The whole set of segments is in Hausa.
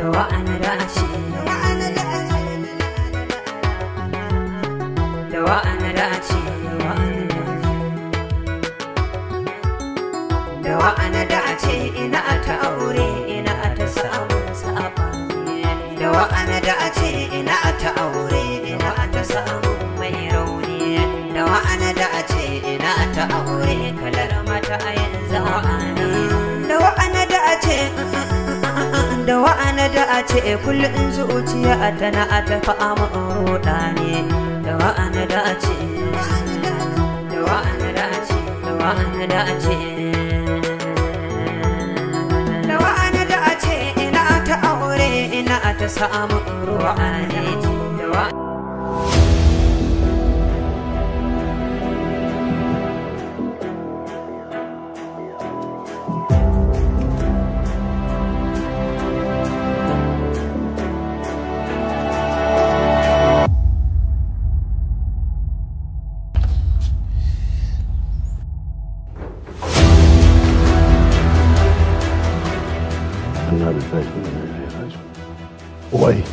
da wa'ana da ce da wa'ana da ce da wa'ana da ce ina ta aure ina ta samu sabani da wa'ana da ce ina ta aure ina ta samu mai rauni da wa'ana da ce ina ta aure kalar mata a yanzu wa'ana da wa'ana da ce da wa'ana da ce kullum zuciya tana ta fama roda ne da wa'ana da ce da wa'ana da ce da wa'ana da ce da wa'ana da ce ina ta aure ina ta samu ruwa ne da wa'ana Allah da zai Wai.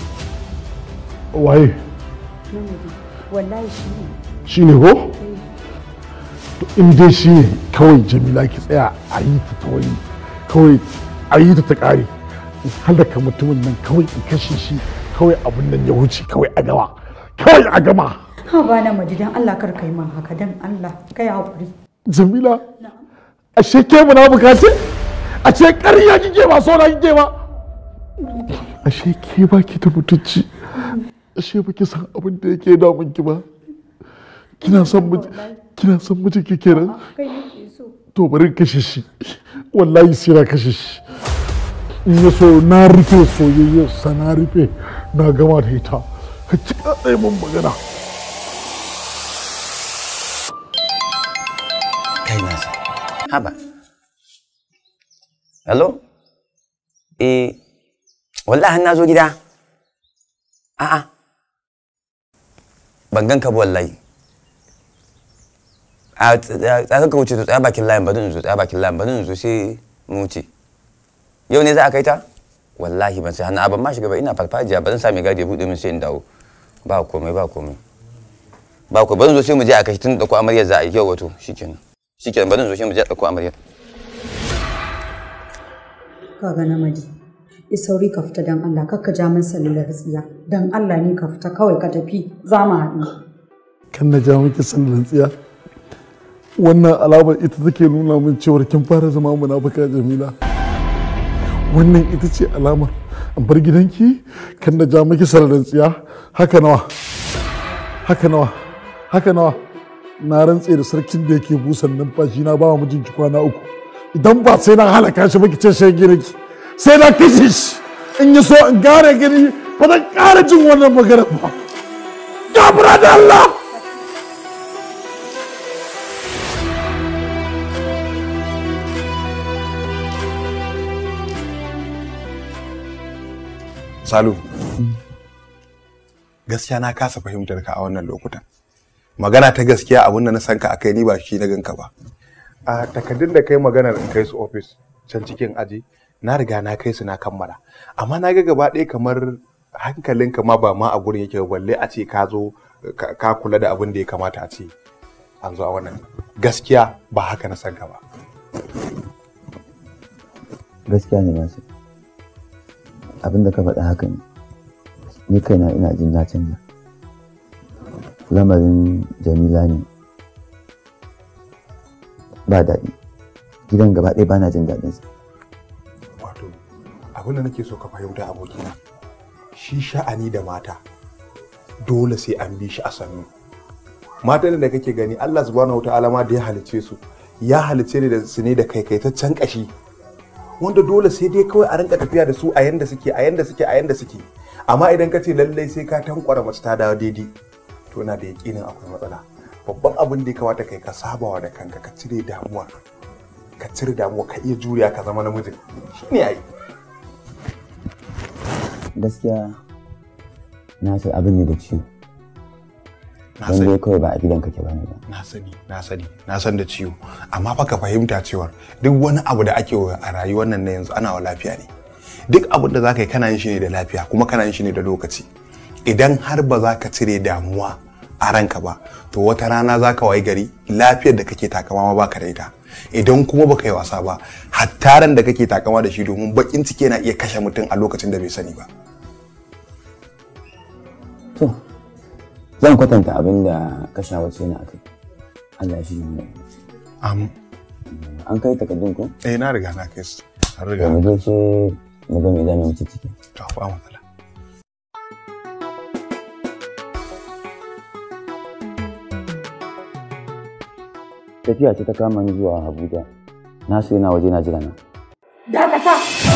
Wai. wallahi shi ne Shi ne ko? To in dai shi ne kawai Jamila ki tsaya a yi ta kawai kawai a yi ta ta ƙare. In halaka mutumin nan kawai in kashe shi kawai abin nan ya wuce kawai a gama. Kawai a gama. ha ba na maji dan Allah kar kai man haka dan Allah kai hakuri Jamila. Ashe ke munafuka ce? Ashe ƙarya kike ba so na kike ba? Ashe ke ba ki da mutunci. Ashe ba ki san abin da yake damun ki ba. Kina son miji kina son miji ki kenan? kai nake so To bari in kashe shi. Wallahi sai na kashe shi. In ya so na rufe soyayyar sa na rufe na gama da ita. Ka ci ɗaya mun magana. kai nasa haba hello eh wallahi na zo gida a'a ban gan ka ba wallahi a tsaka ka wuce to tsaya bakin layin bari in zo tsaya bakin layin bari in zo sai mu wuce yau ne za a kai ta wallahi ban sai hannu ban ma shiga ba ina farfajiya ba zan sa mai gadi ya buɗe min sai in dawo ba komai ba komai ba komai bari in zo sai mu je a kai tun da ko amaryar za a yi yau wato shikenan shikenan bari in zo sai mu je a ɗauko amaryar kaga namadi i sauri ka fita dan Allah kar ka ja min salular tsiya dan Allah ne ka fita kawai ka tafi za mu haɗu kan na ja miki sallan tsiya wannan alamar ita take nuna min cewar kin fara zama munafuka jamila wannan ita ce alamar an bar gidanki kan na ja miki sallan tsiya haka nawa haka nawa haka nawa na rantse da sarkin da yake busan numfashi na ba wa mijinki kwana uku idan ba sai na halaka shi ba ki ce sai gidanki sai na kashe shi in yi so in gane gani ba zan ƙara jin wannan magana ba gabra da Allah Salu, gaskiya na kasa fahimtar ka a wannan lokutan. Magana ta gaskiya abin da na san ka a kai ni ba shi na ganka ba. A takardun da kai maganar in kai su ofis can cikin aji, na riga na kai su na kammala. Amma na ga gaba ɗaya kamar hankalinka ma ba ma a gurin yake ba, balle a ce ka zo ka ka kula da abin da ya kamata a ce an zo a wannan. Gaskiya ba haka na san ka ba. gaskiya ne nasu abin da ka faɗa haka ne ni kaina ina jin na canja lamarin jamila ne ba daɗi gidan gaba ɗaya ba na jin daɗinsa Wato, abin da nake so ka fahimta abokina, shi sha'ani da mata dole sai an bi shi a sannu. Matan da kake gani Allah subhanahu wa ta'ala ma da ya halice su, ya halice ne da su ne da kaikaitaccen kashi. Wanda dole sai dai kawai a rinka tafiya da su a yanda suke, a yanda suke, a yanda suke. Amma idan ka ce lallai sai ka tankwara mace ta dawo daidai, to na da yaƙinin akwai matsala. Babban abin da ya kamata kai ka sabawa da kanka ka cire damuwa. ka cire damuwa ka iya juriya ka zama namijin shi ne ai gaskiya na san abin ne da ciwo na don dai sani kawai ba a gidan kake ba ne ba na sani na sani na san da ciwo amma fa ka fahimta cewa duk wani abu da ake wa a rayuwar nan na yanzu ana wa lafiya ne duk abin da za ka yi kana yin shi ne da lafiya kuma kana yin shi ne da lokaci idan har ba za ka cire damuwa a ranka ba to wata rana za ka wayi gari lafiyar da kake takama ma baka da ita idan kuma baka yi wasa ba hatta ran da kake takama da shi domin bakin ciki yana iya kashe mutum a lokacin da bai sani ba to zan kwatanta abin da ka shawarce ni akai Allah shi ne am an kai takardun ko eh na riga na kai su an to riga mu je ce mu ga me zamu yi ciki to ba matsala tafiya ce ta kama ni zuwa Abuja na so yana waje na jira na Dakata!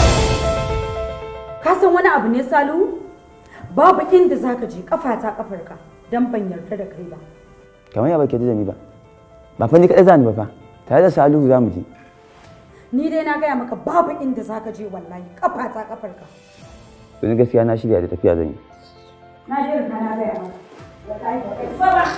Ka san wani abu ne Salihu? Babu inda za ka je kafata kafarka don ban yarda da kai ba. kamar ya baki da ni ba ba fa ni kadai za ni ba fa tare da Salihu za mu je Ni dai na gaya maka babu inda za ka je wallahi kafata kafarka. to ni gaskiya na shirya da tafiya zan yi Na je riga na gaya maka. Wallahi ba kai isa ba.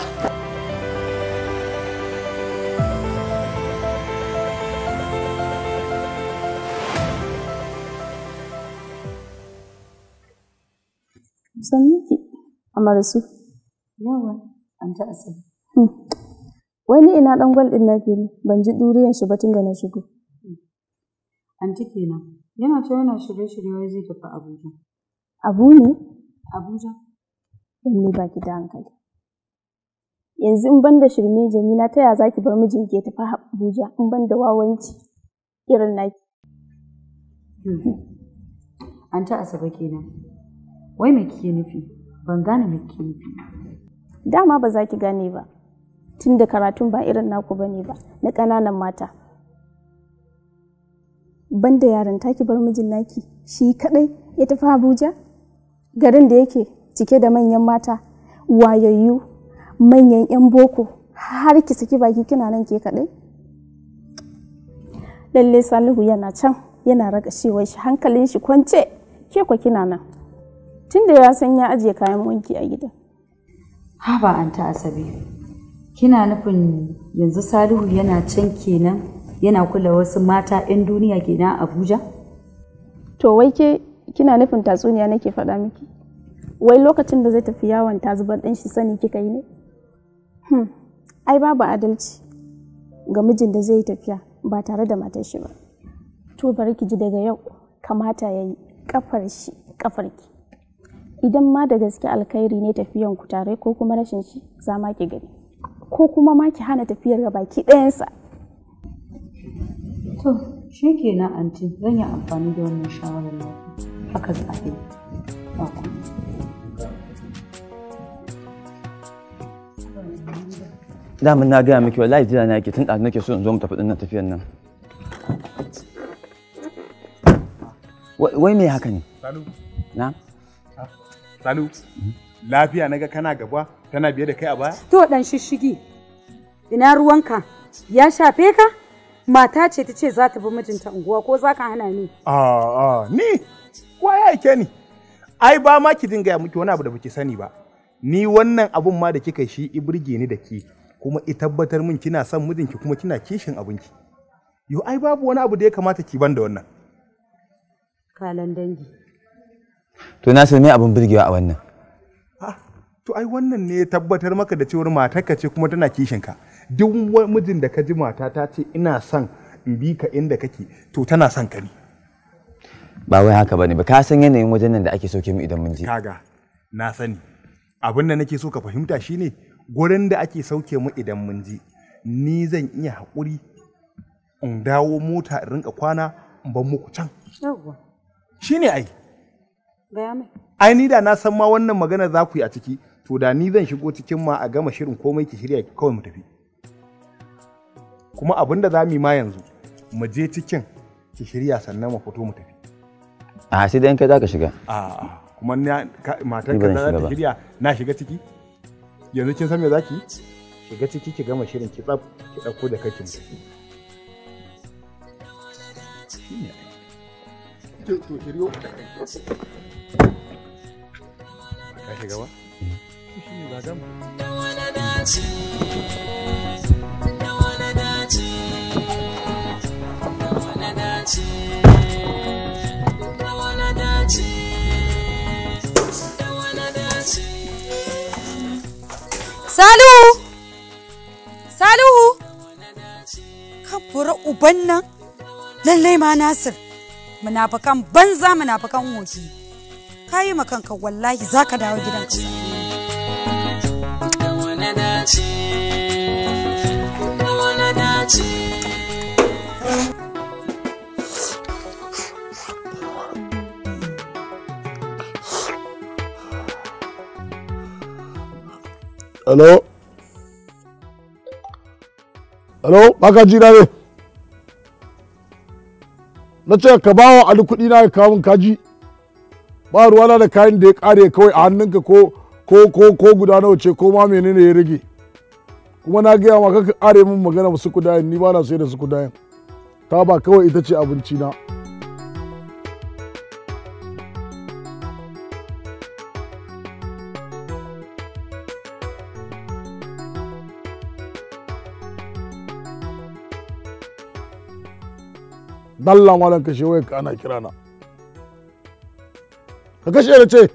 Sannu ki, Amarsu. Yawa, an ta asali. Wani ina ɗan gwal ɗin nake ne, ban ji ɗuriyan shi ba tun da na shigo. Anti kenan. Yana ce yana shirye-shirye wai zai tafi Abuja. Abu ne? Abuja? Dan ni baki da hankali. Yanzu in ban da shirme Jamila ta ya za ki bar mijinki ya tafi Abuja in ban da wawanci irin naki. An ta asabe kenan. Wai me kike nufi? Ban gane me kike nufi. Dama ba za ki gane ba, tun da karatun ba irin naku ba ne ba, na ƙananan mata. Ban da yaran ki bar mijin naki, shi kaɗai ya tafi Abuja? Garin da yake cike da manyan mata, wayayyu, manyan 'yan boko, har ki saki baki kina nan ke kaɗai? Lalle Salihu yana can, yana raga shi hankalin shi kwance, ke kwa kina nan. Tun da ya san ya ajiye kayan wanki a gidan. Haba an ta asabe. Kina nufin yanzu Salihu yana can kenan yana kula wasu mata 'yan duniya kenan a Abuja? To wai ke kina nufin tatsuniya nake faɗa miki? Wai lokacin da zai tafi yawon ta zubar ɗan shi sani kika yi ne? Hmm. Ai babu adalci ga mijin da zai yi tafiya ba tare da matar shi ba. To bari ki ji daga yau kamata ya yi kafar shi kafar ki. Idan ma da gaske alkhairi ne tafiyan ku tare ko kuma rashin shi za ma ki gani. Ko kuma ma ki hana tafiyar ga baki ɗayansa. To, shi kenan anti zan yi amfani da wannan shawarar naki. Haka za a yi. Ba komai. damin na gaya miki wallahi jira na yake tun ɗazu nake so in zo mu tafi ɗinnan tafiyan nan Wai- wai me haka ne salu na salu lafiya naga kana gaba tana biye da kai a baya To dan shishigi. Ina ruwanka? Ya shafe ka? Mata ce ta ce za ta bi mijinta unguwa ko za ka hana ni? A'a, ni wa ya aike ni? Ai ba ma ki dinga ya miki wani abu da baki sani ba. Ni wannan abun ma da kika shi i burge ni da ke kuma i tabbatar min kina son mijinki kuma kina kishin abinki. Yo ai babu wani abu da ya kamata ki ban da wannan. Kalan dangi. to na san me abin burgewa a wannan Ah, to ai wannan ne ya tabbatar maka da cewar matarka ce kuma tana kishin ka. Duk wani mijin da ka ji mata ta ce ina son in bi ka inda kake to tana son ka ne. ba wai haka bane ba ka san yanayin wajen nan da ake sauke mu idan mun je kaga na sani abin da nake so ka fahimta shine gurin da ake sauke mu idan mun ji ni zan iya haƙuri in dawo mota in rinka kwana in ban muku can Yawwa. shine ai Gaya mai. ai ni da na san ma wannan magana za ku yi a ciki to da ni zan shigo cikin ma a gama shirin komai ki shirya kawai mu tafi kuma abin da za mu yi ma yanzu mu je cikin ki shirya sannan mu fito mu tafi a sai dai in kai zaka shiga a kuma na ka- matar Ni ka ba zan za shiga ta ba. shirya na shiga ciki yanzu kin san me zaki yi? shiga ciki ki gama shirin ki tsaf ki dauko da kake mutu shine ai. to to shiryo da kai ka shiga ba to shine za gama Thank you. wannan lallai ma nasir munafukan banza munafukan woki ka yi kanka wallahi za ka dawo gidan ka da wani dace da wani dace Hello? Hello? Baka ji na ne? Na ce ka bawa Ali kuɗi na ya kawo min kaji. Ba ruwana da kayan da ya ƙare kawai a hannunka ko ko ko ko guda nawa ce ko ma menene ya rage. Kuma na gaya ma kaka ƙare min magana su kudayen ni ba na sai da su kudayen. Ta ba kawai ita ce abinci na. dalla malam kashe wayar ka ana kira na ka kashe da ce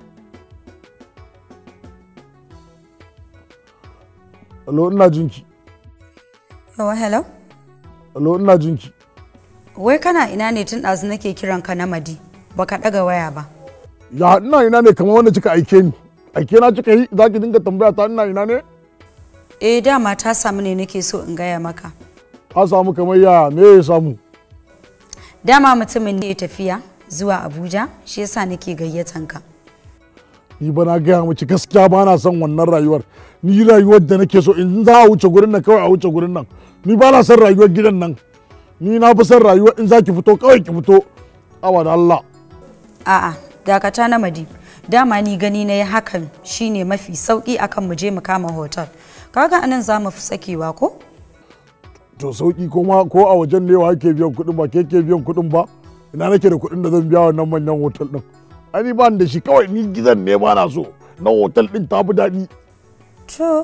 alo ina jinki yawa hello alo ina jinki wai kana ina ne tun ɗazu nake kiran ka na madi baka ɗaga waya ba ya ina ina ne kamar wanda kika aike ni aike na kika yi za ki dinga tambaya ta ina ina ne eh dama ta samu ne nake so in gaya maka ka samu kamar ya me ya samu dama mutumin ne ya tafiya zuwa abuja shi yasa nake gayyatan ka ni ba na gaya miki gaskiya ba na son wannan rayuwar ni rayuwar da nake so in za a wuce gurin nan kawai a wuce gurin nan ni ba na son rayuwar gidan nan ni na fi son rayuwar in za ki fito kawai ki fito awa da Allah a'a dakata na madi dama ni gani na yi hakan shine mafi sauki akan mu je mu kama hotel kaga anan za mu fi sakewa ko to sauki ko ma ko a wajen ne wa ke biyan kuɗin ba ke ke biyan kuɗin ba ina nake da kuɗin da zan biya wannan manyan hotel din ani ba ni da shi kawai ni gidan ne ba na so na hotel din ta fi daɗi to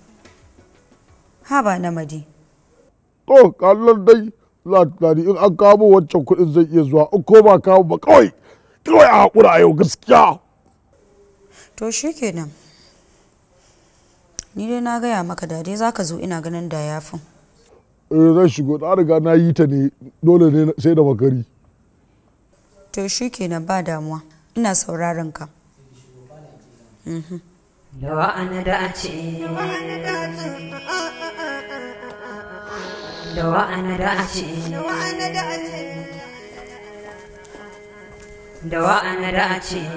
haba na madi to kallon dai za ta in an kawo wancan kuɗin zai iya zuwa in ko ba kawo ba kawai kawai a haƙura a yau gaskiya to shikenan ni dai na gaya maka da dai zaka zo ina ganin da yafin eh zan shigo na riga na yi ta ne dole ne sai da makari to shikenan ba damuwa ina sauraron ka da wa'ana da a ce da wa'ana da a ce da wa'ana da a ce da wa'ana da a ce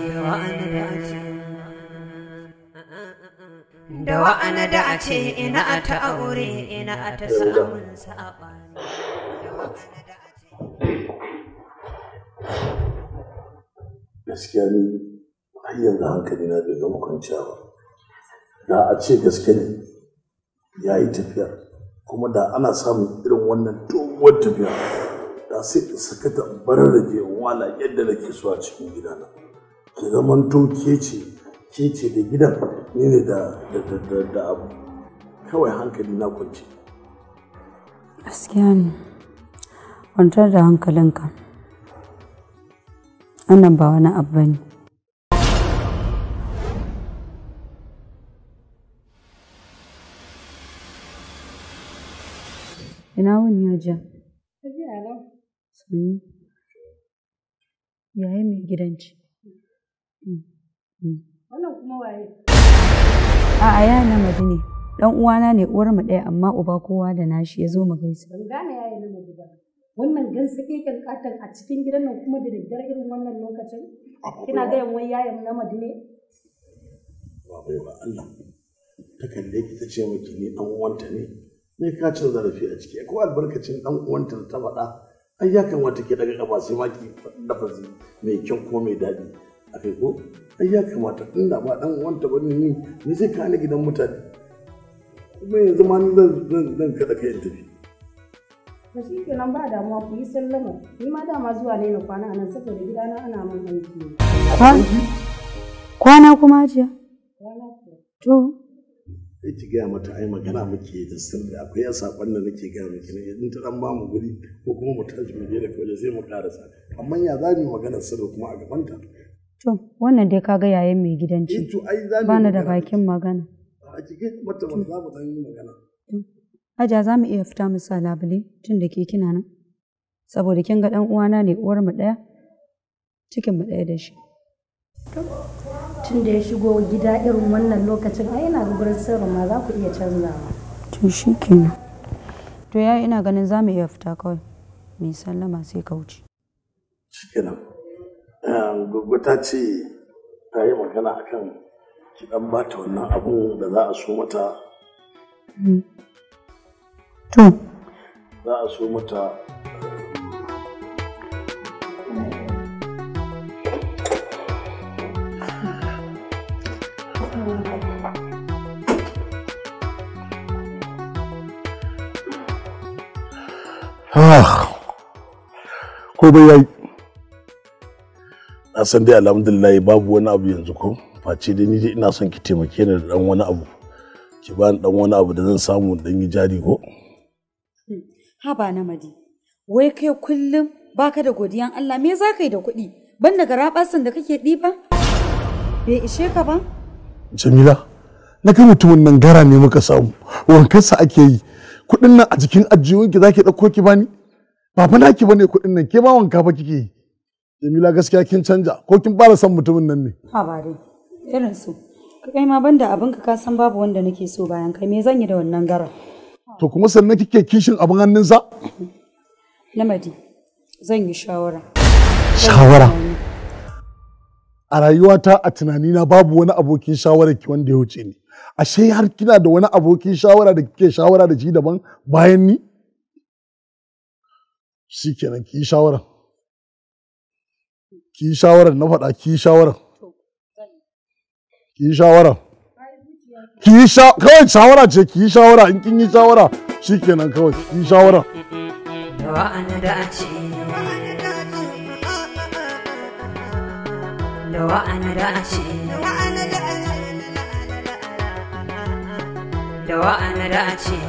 da wa'ana da a ce ina a ta aure ina a ta samun saɓani da wa'ana da a ce gaskiya ni har yanzu hankali na bai gama kwanciya ba da a ce gaske ne ya yi tafiya kuma da ana samun irin wannan doguwar tafiya da sai in saka ta barar da ke wala yadda nake so a cikin gidana ki zamanto ke ce ke ce da gidan ni ne da da da da, da abu kawai hankali na kwanci gaskiya ne kwantar da hankalinka wannan ba wani abu ba ne ina wuni ya ja sannu yayi mai gidanci Wannan kuma waye? a'a ya na ne dan uwana ne uwar mu ɗaya amma uba kowa da nashi ya zo mu gaisa Ban gane yayi na miji ba. Wannan gansa keken katon a cikin gidan nan kuma da daddare irin wannan lokacin? Kina ga yan wai yayan na ne? ba bai ba Allah ta kalle ki ta ce miki ni dan uwanta ne me ka cin zarafi a ciki ko albarkacin dan uwanta da ta faɗa ai ya kamata ki daga kafa sai ma ki faɗi lafazi mai kyau ko mai daɗi a kai ko ai ya kamata inda ba dan uwanta ba ni ni zai kawo ni gidan mutane kuma yanzu ma ni zan zan zan kada kai in tafi Ba shi kenan ba damuwa ku yi sallama. Ni ma dama zuwa ne na kwana a nan saboda gidana ana min aiki. ne. kwana kuma jiya Kwana kuwa. to sai ki gaya mata ai magana muke da sirri akwai yan sakon da nake gaya miki ne in ta dan ba mu guri ko kuma mu tashi mu je da waje sai mu karasa amma ya za mu yi magana sirri kuma a gabanta to wannan dai kaga yayin mai gidanci eh to ai za mu yi bani da magana bakin magana a ki gaya mata ba za mu dan yi magana Hajiya za mu iya fita mu sa labule tun da ke kina nan. Saboda kin ga ɗan uwana ne uwar mu ɗaya, cikin mu ɗaya da shi. Tun da ya shigo gida irin wannan lokacin ai ina ga gurin sirrin ma za ku iya canzawa. To shi kenan. To ya ina ganin za mu iya fita kawai. Mai sallama sai ka wuce. shikenan gugu ta ce ta yi magana akan ki dan bata wannan abun da za a so mata To, za a so mata ko bai yayi na san dai alhamdulillah babu wani abu yanzu ko face dai ni dai ina son ki taimake ni da dan wani abu ki bani dan wani abu da zan samu dan yi jari ko haba na madi. Wai kai kullum baka da godiyan Allah me za ka yi da kuɗi? Ban da garaɓasan da kake ɗiba? Bai ishe ka ba? Jamila na ga mutumin nan gara ne muka samu wankansa ake yi kuɗin nan a jikin ajiyunki za ki ɗauko ki bani ba fa naki bane kuɗin nan ke ma wanka fa kike yi Jamila gaskiya kin canja ko kin fara son mutumin nan ne Haba dai. Irin su. Kai ma banda abinka ka san babu wanda nake so bayan kai me zan yi da wannan gara? to kuma sannan kike kishin abin hannunsa Namadi, zan yi shawara. shawara a rayuwata a tunanina babu wani abokin shawara ki wanda ya wuce ni ashe har kina da wani abokin shawara da kike shawara da shi daban bayan ni shikenan ki yi shawara ki yi shawara na faɗa ki yi shawara ki yi shawara ki yi sha kawai shawara ce ki yi shawara in kin yi shawara shikenan kawai ki yi shawara da wa'ana da a ce da wa'ana da a ce da wa'ana da a ce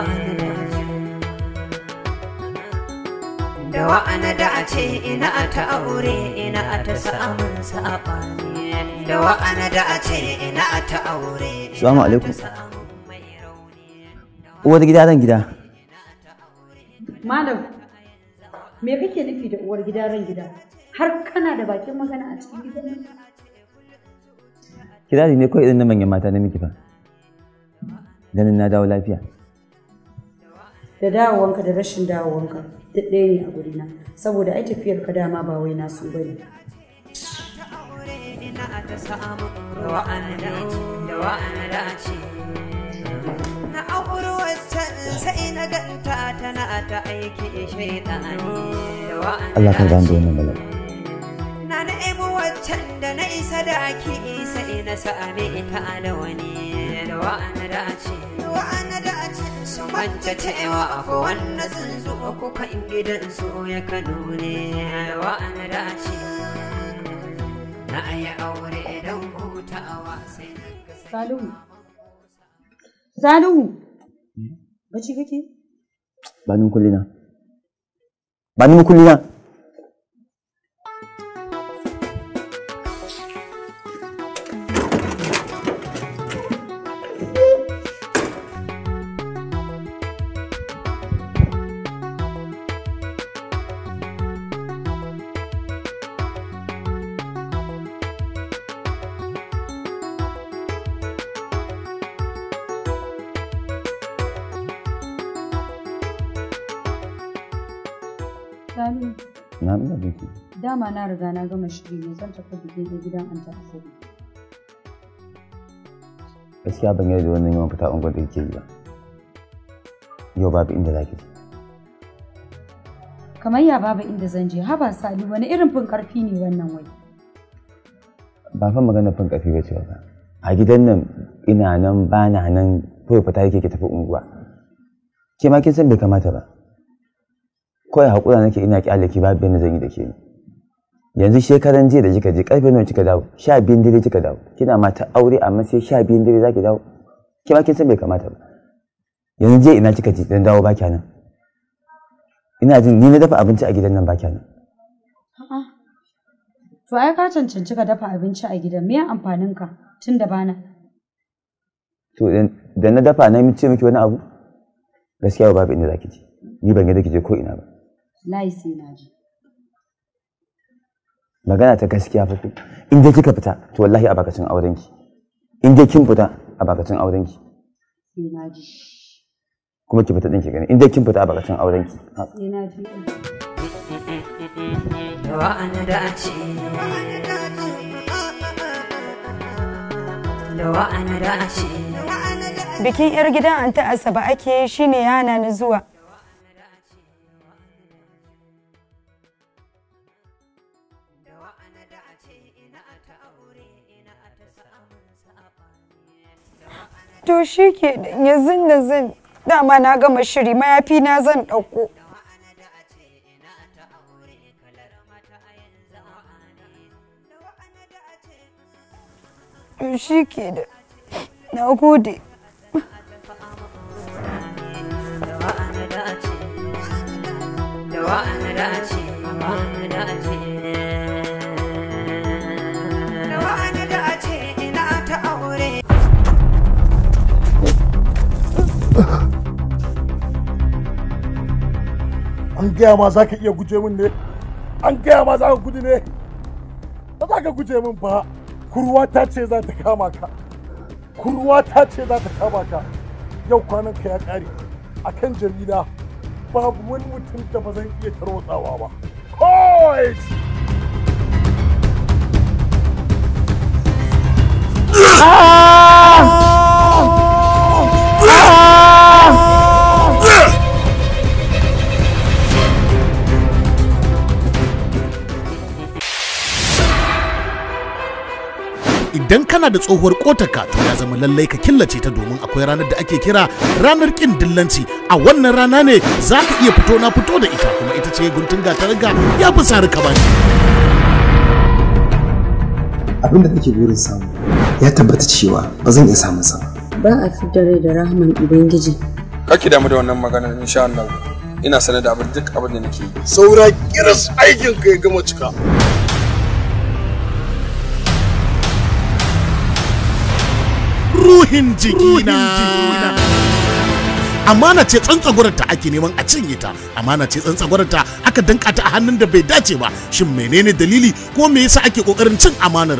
da wa'ana da a ce ina a ta aure ina a ta samun saɓani da wa'ana da a ce ina a ta aure Assalamu alaikum. samun mai rauni Uwar gida ran gida. Malam, me kake nufi da uwar gida ran gida? Har kana da bakin magana a cikin gidan nan? Kirari ne kawai irin na manyan mata na miki fa. Ganin na dawo lafiya. Da dawowanka da rashin dawowanka duk ɗaya ne a gurina. Saboda ai tafiyar ka dama ba wai nasu bane. aure ina a ta samun da wa'ana da a ce da wa'ana da a ce na auri wacce sai na ganta tana ta aiki shaidani da wa'ana Allah kan da a gane da ce wannan bala'i. na nemi waccan da na isa da ki sai na same ta da wani da wa'ana da a ce da wa'ana da a ce su manta cewa akwai wannan tsuntsu ko kan gidan su ya kano ne da wa'ana da a ce na ayi aure don hutawa sai na ga Salihu. Salihu. Bacci kake? Ba ni kullina. Ba ni kullina. Salihu. Na ina biki. Dama na riga na gama shiri ne zan tafi biki da gidan Anta Asabe. Gaskiya ban yarda da wannan yawan fita unguwar da kike yi ba. Yau babu inda za ki je. Kamar ya babu inda zan je, haba Salihu wani irin fin karfi ne wannan wai. Ba fa magana fin ƙarfi ba ce ba. A gidan nan ina nan ba na nan kawai fita yake ki tafi unguwa. Ke ma kin san bai kamata ba. Kawai haƙura nake ina ƙyale ki babu yadda zan yi da ke ni. Yanzu shekaran jiya da kika je ƙarfe nawa kika dawo? Sha biyun dare kika dawo. Kina mata aure amma sai sha biyun dare za ki dawo. Ke ma kin san bai kamata ba. Yanzu jiya ina kika je dan dawo ba kya nan. Ina jin ni na dafa abinci a gidan nan ba kya nan. A'a. To ai ka cancanci ka dafa abinci a gidan, me amfanin ka tun da bana? To da na dafa na ce miki wani abu? gaskiya babu inda zaki je ni ban ga ki je ko ina ba Wallahi sai na ji. magana ta gaskiya fa in dai kika fita to wallahi a bakacin aurenki in dai kin fita a bakacin aurenki Sai na ji. kuma ki fita din ki gani in dai kin fita a bakacin aurenki Sai na ji. da wa'ana dace da wa'ana dace Bikin 'yar gidan Anta Asaba ake yi shine ya hana ni zuwa. To shi ke yanzu da zan dama na gama shiri mayafi na zan ɗauko. To shi ke da na gode. da wa'ana dace da wa'ana dace wa'ana dace da wa'ana dace ina ta aure an gaya ma za ka iya guje min ne an gaya ma za ka gudu ne ba za ka guje min ba kurwa ta ce za ta kama ka kurwa ta ce za ta kama ka yau kwanan ka ya kare akan jarida babu wani mutum da ba zan iya tarwatsawa ba kawai idan kana da tsohuwar kotarka to ya zama lallai ka killace ta domin akwai ranar da ake kira ranar kin dillanci a wannan rana ne za ka iya fito na fito da ita kuma ita ce guntun gatarga ya fi sari ka bani abin da nake burin samu ya tabbata cewa ba zan iya samun sa ba Ba a fidda rai da rahman Ubangiji. Kaki damu da wannan maganar insha Allah. Ina sanar da abin duk abin da nake yi. saura kiras aikin ka ya gama cika ruhin jikina amana ce tsantsagwarta ake neman a cinye ta amana ce tsantsagwarta aka danka ta a hannun da bai dace ba shin menene dalili ko me yasa ake kokarin cin amanar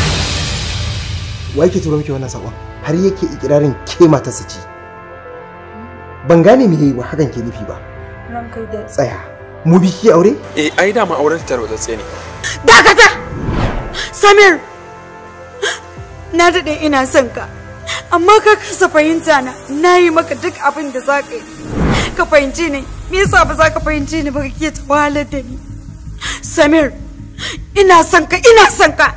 wa yake turo miki wannan sakon har yake ikirarin ke matarsa ce ban gane me wa hakan ke nufi ba Ranka da tsaya mu bi ki aure Eh ai dama auren ta tarwatsatse ne. Dakata! Samir! Na daɗe ina son ka, amma ka kasa fahimta na, na yi maka duk abin da za ka yi. Ka fahimci ni, me yasa ba za ka fahimci ni ba kake ta wahalar da ni? Samir, ina son ka, ina son ka!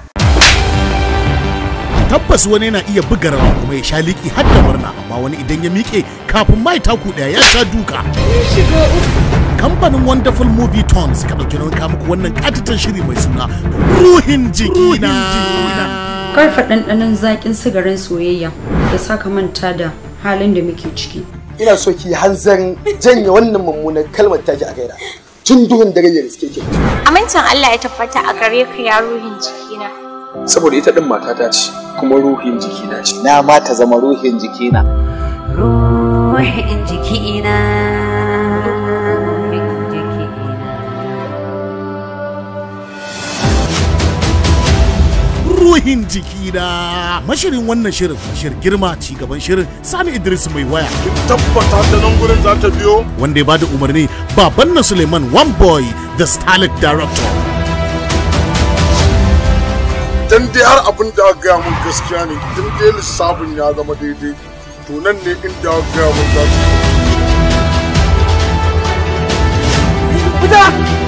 tabbas wani yana iya buga rawa kuma ya sha liki har da murna amma wani idan ya miƙe kafin mai taku ɗaya ya sha duka kamfanin wonderful movie tons ka ɗauki nauyin kawo muku wannan katitan shiri mai suna ruhin jikina Karfa ɗanɗanon zaƙin sigarin soyayya da saka manta da halin da muke ciki. ina so ki hanzarin janye wannan mummunan kalmar taki a gaira tun duhun dare ya riske ki Amincin Allah ya tabbata a gare ka ya ruhin jikina. Saboda ita din matata ce kuma ruhin jikina ce. na ma ta zama ruhin jikina ruhin jikina ruhin jikina ruhin jikina mashirin wannan shirin shir girma ci gaban shirin sani idris mai waya tabbata da nan gurin za ta biyo wanda ya bada umarni baban na suleiman one boy the starlet director dan dai har abin da aka gaya mun gaskiya ne dan dai lissafin ya zama daidai to nan ne inda aka gaya mun za ta Fita!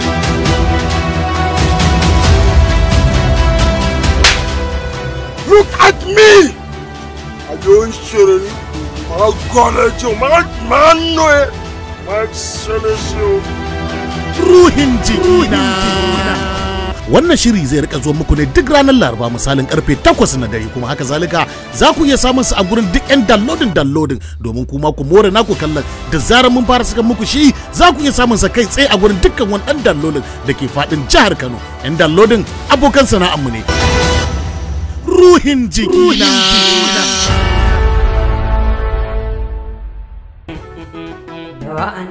Look at me! I don't shirin my college, my man, my excellency. ruhin jikina wannan shiri zai rika zuwa muku ne duk ranar laraba misalin karfe 8 na dare kuma haka zalika za ku iya samun su a gurin duk yan downloading downloading domin kuma ku more naku kallon da zarar mun fara saka muku shi za ku iya samun sa kai tsaye a gurin dukkan wani dan downloading da ke fadin jihar Kano yan downloading abokan sana'armu ne ruhin jikina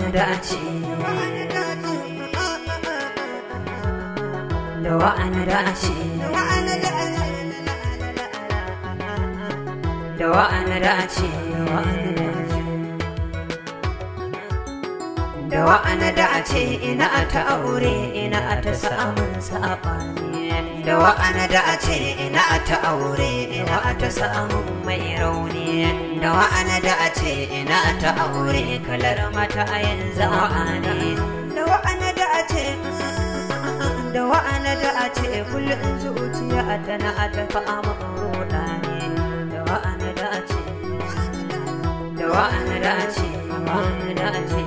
dace da wa'ana dace da wa'ana dace da wa'ana dace ina ta aure ina ta samun saɓani da wa'ana dace ina ta aure ina ta samun mai rauni da wa'ana dace ina ta aure kalar mata a yanzu wa'ani da wa'ana dace da wa'ana dace kullum zuciya tana ta fama roda ne da wa'ana dace da wa'ana dace wa'ana dace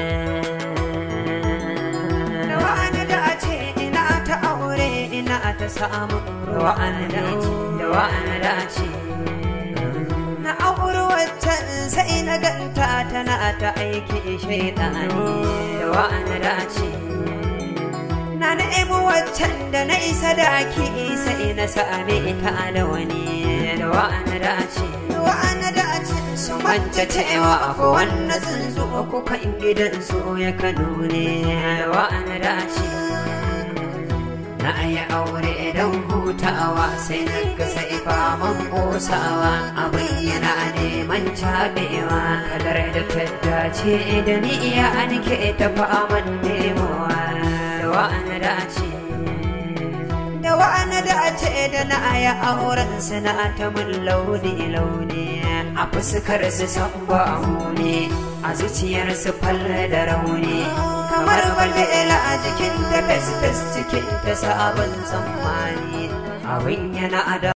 da wa'ana dace ina ta aure ina ta samu da wa'ana dace da wa'ana dace na auri waccan sai na ganta tana ta aiki shaidani da wa'ana dace na nemi waccan da na isa da ake sai na same ita da wani da wa'ana dace da wa'ana dace su manta cewa ko wannan tsuntsu ko kan gidan su ya kano ne da wa'ana dace na yi aure don hutawa sai na ga sai faman kosawa abin yana neman cabewa kadar da ta dace da ni iya an ke ta faman nemowa da wa'ana dace da wa'ana dace da na aya auren na ta mun launi launi a fuskar su san ba ne a zuciyar su falle da rauni kamar balbela a jikin da fes fes cikin ta sabon tsammani abin yana da